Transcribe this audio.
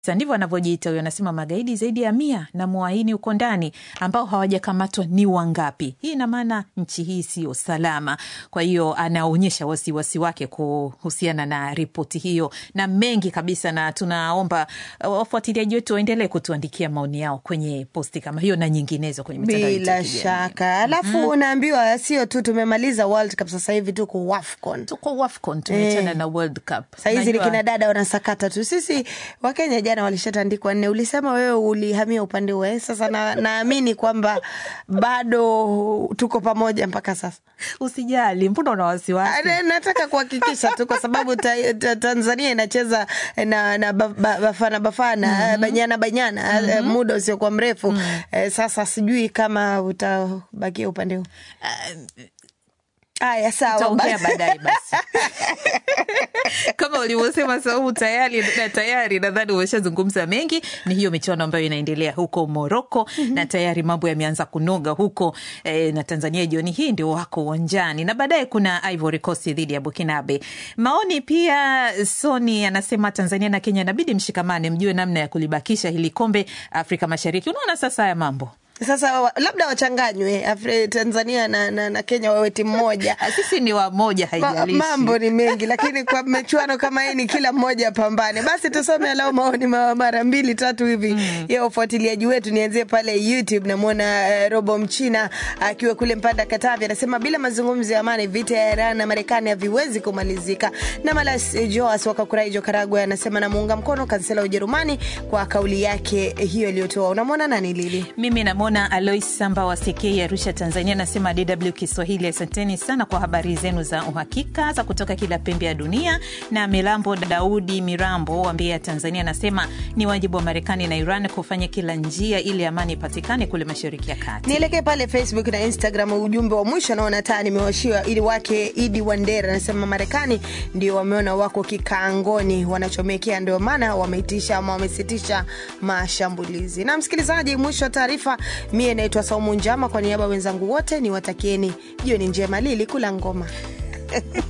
Sasa ndivyo anavyojiita huyo, anasema magaidi zaidi ya mia na mwaini uko ndani ambao hawajakamatwa ni wangapi? Hii ina maana nchi hii siyo salama. Kwa hiyo anaonyesha wasiwasi wake kuhusiana na ripoti hiyo na mengi kabisa, na tunaomba uh, wafuatiliaji wetu waendelee kutuandikia maoni yao kwenye posti kama hiyo na nyinginezo kwenye mitandao yetu ya bila kijamii. shaka alafu unaambiwa sio tu tumemaliza world cup sasa hivi tuko wafcon Tuko WAFCON tumeachana na World Cup. sahizi ni Najua- kina dada wanasakata tu sisi wakenya jana walishatandikwa nne ulisema wewe ulihamia upande huo eh? sasa na- naamini kwamba bado tuko pamoja mpaka sasa Usijali, mbona una wasiwasi? Na- nataka kuhakikisha tu kwa sababu ta, ta, tanzania inacheza na, na ba, ba, bafana bafana banyana banyana eh, muda usiokuwa mrefu Eh, sasa sijui kama utabakia upande huu haya sawa tutaongea basi. baadaye basi kama ulivyosema Saumu tayari na tayari nadhani umeshazungumza mengi. Ni hiyo michuano ambayo inaendelea huko Moroko na tayari mambo yameanza kunoga huko eh, na Tanzania jioni hii ndio wako uwanjani na baadaye kuna Ivory Coast dhidi ya Burkinabe. Maoni pia, Soni anasema Tanzania na Kenya inabidi mshikamane, mjue namna ya kulibakisha hili kombe Afrika Mashariki. Unaona sasa haya mambo sasa wa- labda wachanganywe Afri- tanzania na, na, na kenya wawe timu moja sisi ni wamoja, Ma, haijalishi mambo ni mengi lakini kwa michuano kama hii ni kila mmoja apambane basi tusome alau maoni ma- mara mbili tatu hivi ya ufuatiliaji wetu nianzie pale youtube namwona uh, robo mchina akiwa kule mpanda katavi anasema bila mazungumzo ya amani vita ya iran na marekani haviwezi kumalizika na malas eh, joas wakakuraijo karagwe anasema namuunga mkono kansela wa ujerumani kwa kauli yake hiyo iliyotoa unamwona nani lili Mimi namwona Alois Samba wa Sekei, Arusha, Tanzania, anasema DW Kiswahili, asanteni sana kwa habari zenu za uhakika za kutoka kila pembe ya dunia. Na Milambo Daudi Mirambo wa Mbeya, Tanzania, anasema ni wajibu wa Marekani na Iran kufanya kila njia ili amani ipatikane kule Mashariki ya Kati. nielekee pale facebook na instagram ujumbe wa mwisho naona taa nimewashiwa ili wake idi wandera anasema marekani ndio wameona wako kikaangoni wanachomekea ndio maana wameitisha ama wamesitisha mashambulizi na msikilizaji mwisho wa taarifa mie naitwa saumu njama kwa niaba ya wenzangu wote niwatakieni jioni njema lili kula ngoma